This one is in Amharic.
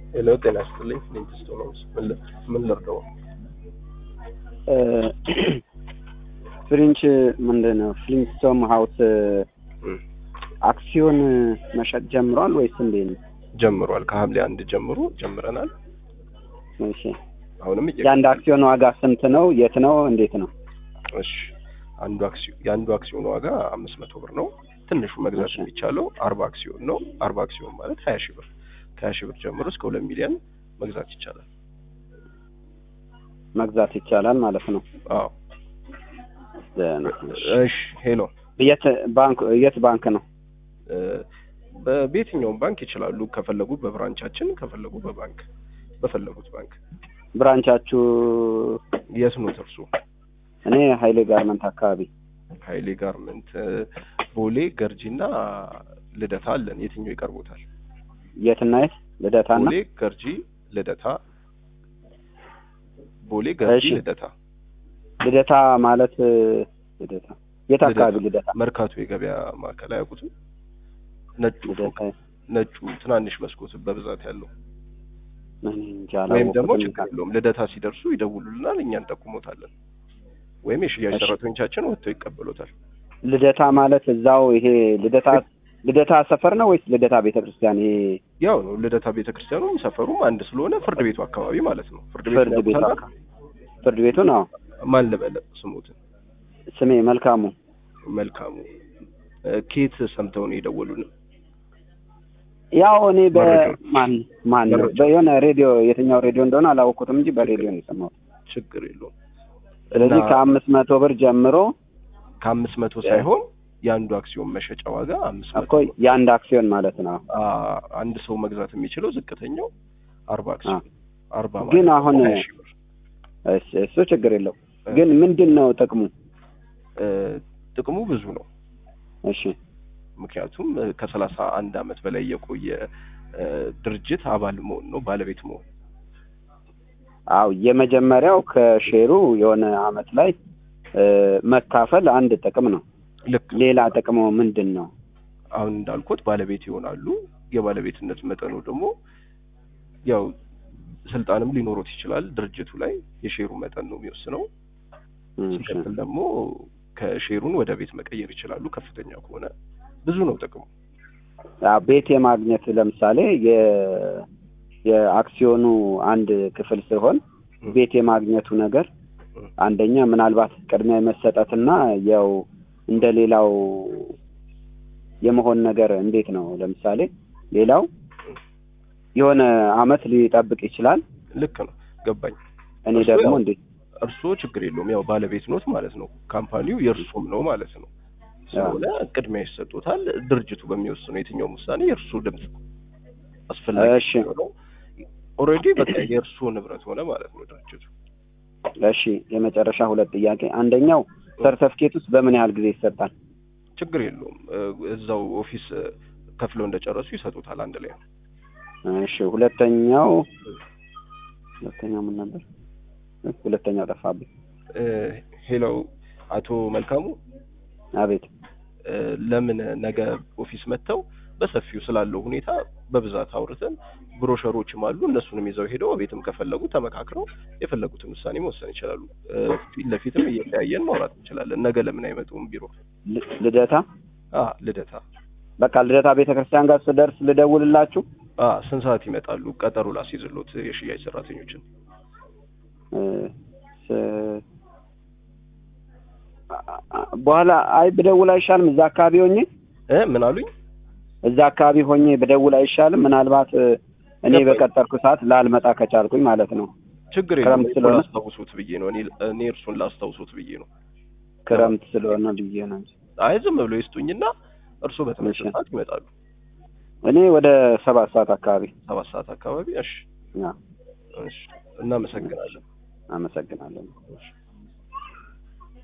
ሄሎ ጤና ይስጥልኝ። ዴንቲስት ነው። ምን ል- ምን ልርዳው? ፍሪንች ምንድን ነው ፍሊንስቶን ሀውስ እም፣ አክሲዮን መሸጥ ጀምሯል ወይስ እንዴት ነው? ጀምሯል። ከሐምሌ አንድ ጀምሮ ጀምረናል። እሺ አሁንም እየ የአንድ አክሲዮን ዋጋ ስንት ነው? የት ነው? እንዴት ነው? እሺ አንዱ አክሲዮን የአንዱ አክሲዮን ዋጋ አምስት መቶ ብር ነው። ትንሹ መግዛት እሺ። የሚቻለው አርባ አክሲዮን ነው። አርባ አክሲዮን ማለት ሀያ ሺህ ብር ከሀያ ሺህ ብር ጀምሮ እስከ ሁለት ሚሊዮን መግዛት ይቻላል። መግዛት ይቻላል ማለት ነው። አዎ ደህና። እሺ ሄሎ የት ባንክ የት ባንክ ነው? እ፣ በ- በየትኛውም ባንክ ይችላሉ። ከፈለጉ በብራንቻችን፣ ከፈለጉ በባንክ በፈለጉት ባንክ። ብራንቻችሁ? የት ነው እርሱ? እኔ ሀይሌ ጋርመንት አካባቢ። ሀይሌ ጋርመንት እ፣ ቦሌ ገርጂና ልደታ አለን። የትኛው ይቀርቦታል? የትና የት? ልደታና ቦሌ ገርጂ ልደታ ቦሌ ገርጂ እሺ። ልደታ ልደታ ማለት ልደታ የት አካባቢ ልደታ? መርካቶ የገበያ ማዕከል አያውቁትም? ነጩ ልደታ ፎቅ ነጩ ትናንሽ መስኮት በብዛት ያለው እኔ እንጃ ወይም ደግሞ አላወኩትም። ችግር የለውም ልደታ ሲደርሱ ይደውሉልናል፣ እኛ እንጠቁሞታለን። ወይም የሽያጭ እሺ። ሰራተኞቻችን ወጥተው ይቀበሉታል። ልደታ ማለት እዛው ይሄ ልደታ ልደታ ሰፈር ነው ወይስ ልደታ ቤተክርስቲያን? ይሄ ያው ነው ልደታ ቤተክርስቲያኑም ሰፈሩም አንድ ስለሆነ ፍርድ ቤቱ አካባቢ ማለት ነው። ፍርድ ቤቱ ፍርድ ቤቱ ያውቁታል? አካ- ፍርድ ቤቱ ነው። ማን ልበለ ስሙትን ስሜ መልካሙ መልካሙ እ፣ ኬት ሰምተው ነው የደወሉን? ያው እኔ መረጃ- በማን ማን ነው መረጃ። በየሆነ ሬዲዮ የትኛው ሬዲዮ እንደሆነ አላወቅኩትም እንጂ በሬዲዮ ነው የሰማሁት። ችግር የለውም። ስለዚህ እና ከአምስት መቶ ብር ጀምሮ ከአምስት መቶ ሳይሆን የአንዱ አክሲዮን መሸጫ ዋጋ አምስት መቶ እኮ የአንድ አክሲዮን ማለት ነው። አ፣ አንድ ሰው መግዛት የሚችለው ዝቅተኛው አርባ አክሲዮን አርባ ግን ማለት አሁን- ሀያ ሺህ ብር እሺ፣ እሱ ችግር የለው። ግን ምንድን ነው ጥቅሙ? እ፣ ጥቅሙ ብዙ ነው። እሺ ምክንያቱም እ፣ ከሰላሳ አንድ አመት በላይ የቆየ እ፣ ድርጅት አባል መሆን ነው ባለቤት መሆን አው የመጀመሪያው ከሼሩ የሆነ አመት ላይ እ፣ መካፈል አንድ ጥቅም ነው። ልክ ሌላ ጥቅሙ ምንድን ነው? አሁን እንዳልኩት ባለቤት ይሆናሉ። የባለቤትነት መጠኑ ደግሞ ያው ስልጣንም ሊኖሩት ይችላል። ድርጅቱ ላይ የሼሩ መጠን ነው የሚወስነው። እሺ። ሲቀጥል ደግሞ ከሼሩን ወደ ቤት መቀየር ይችላሉ። ከፍተኛ ከሆነ ብዙ ነው ጥቅሙ። አዎ፣ ቤት የማግኘት ለምሳሌ የ የአክሲዮኑ አንድ ክፍል ሲሆን ቤት የማግኘቱ ነገር አንደኛ ምናልባት ቅድሚያ የመሰጠትና ያው እንደ ሌላው የመሆን ነገር እንዴት ነው? ለምሳሌ ሌላው የሆነ አመት ሊጠብቅ ይችላል። ልክ ነው፣ ገባኝ። እኔ እሱ ደግሞ ያው- እንዴት እርስዎ ችግር የለውም ያው ባለቤት ኖት ማለት ነው። ካምፓኒው የእርሱም ነው ማለት ነው። ስለሆነ ቅድሚያ ይሰጡታል። ድርጅቱ በሚወስነው የትኛውም ውሳኔ የእርሱ ድምፅ አስፈላጊ እሺ። ነው። ኦልሬዲ በቃ የእርሱ ንብረት ሆነ ማለት ነው ድርጅቱ። እሺ፣ የመጨረሻ ሁለት ጥያቄ። አንደኛው ሰርተፍኬት ውስጥ በምን ያህል ጊዜ ይሰጣል? ችግር የለውም እ፣ እዛው ኦፊስ እ፣ ከፍለው እንደጨረሱ ይሰጡታል አንድ ላይ። እሺ፣ ሁለተኛው ሁለተኛው ምን ነበር? ሁለተኛው ጠፋብኝ። እ፣ ሄሎ አቶ መልካሙ አቤት። እ፣ ለምን ነገ ኦፊስ መጥተው በሰፊው ስላለው ሁኔታ በብዛት አውርተን ብሮሸሮችም አሉ እነሱንም ይዘው ሄደው ቤትም ከፈለጉ ተመካክረው የፈለጉትን ውሳኔ መወሰን ይችላሉ። እ፣ ፊት ለፊትም እየተያየን ማውራት እንችላለን። ነገ ለምን አይመጡም ቢሮ? ል- ልደታ አ ልደታ በቃ ልደታ ቤተክርስቲያን ጋር ስደርስ ልደውልላችሁ። አ ስንት ሰዓት ይመጣሉ? ቀጠሮ ላስይዝሎት የሽያጭ ሰራተኞችን። እ፣ ስ- አ- አ- በኋላ አይ ብደውል አይሻልም? እዛ አካባቢ ሆኜ እ ምን አሉኝ? እዛ አካባቢ ሆኜ ብደውል አይሻልም? ምናልባት እ፣ እኔ ገባኝ። በቀጠርኩ ሰዓት ላልመጣ ከቻልኩኝ ማለት ነው። ችግር ክረምት የለም። ስለሆነ- ላስታውሱት ብዬ ነው። እኔ እኔ እርሱን ላስታውሱት ብዬ ነው። ክረምት ስለሆነ ብዬ ነው እንጂ አይ ዝም ብሎ ይስጡኝና እርሱ በተመቸ እሺ። ሰዓት ይመጣሉ። እኔ ወደ ሰባት ሰዓት አካባቢ ሰባት ሰዓት አካባቢ። እሺ ያ፣ እሺ፣ እናመሰግናለን። አመሰግናለሁ። እሺ